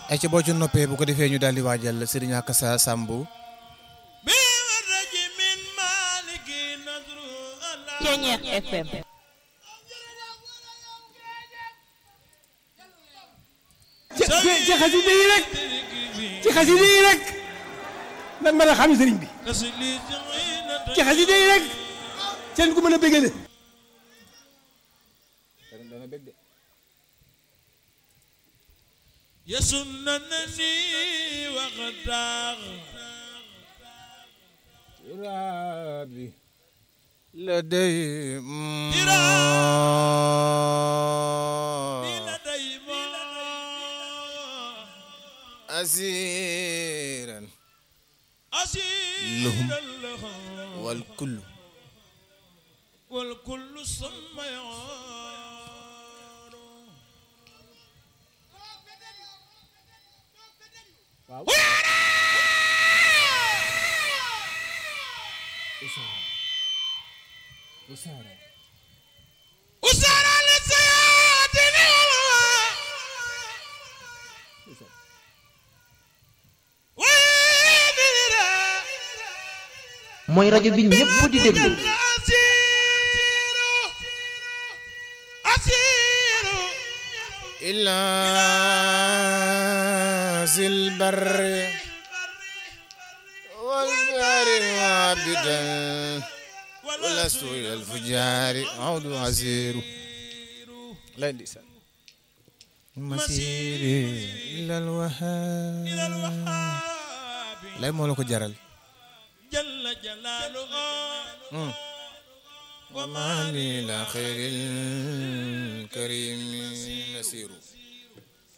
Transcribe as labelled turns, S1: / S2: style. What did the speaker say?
S1: ay ca boo ci noppee bu ko defee ñu daal di waajal Serigne Akassa Samb
S2: Ceñeex FM
S3: ci ci xasida yi rek ci xasida yi rek lan mën a xam sëriñ bi ci xasida yi rek seen ku mën a bégale
S4: يسننني وغداغ
S1: rabbi لدي
S4: لدي ما
S1: أسيرا
S4: أسير
S1: لهم.
S4: لهم
S1: والكل
S4: والكل سميان وسار للسيادين
S2: mooy rajo bi ñëpp di déglu
S1: إلا ذي البر والبحر عابدا ولست إلى الفجار عود عسير لا لسان مسيري إلى الوهاب لا moo la ko jaral
S4: جل جلاله
S1: وما لي إلى خير الكريم نسير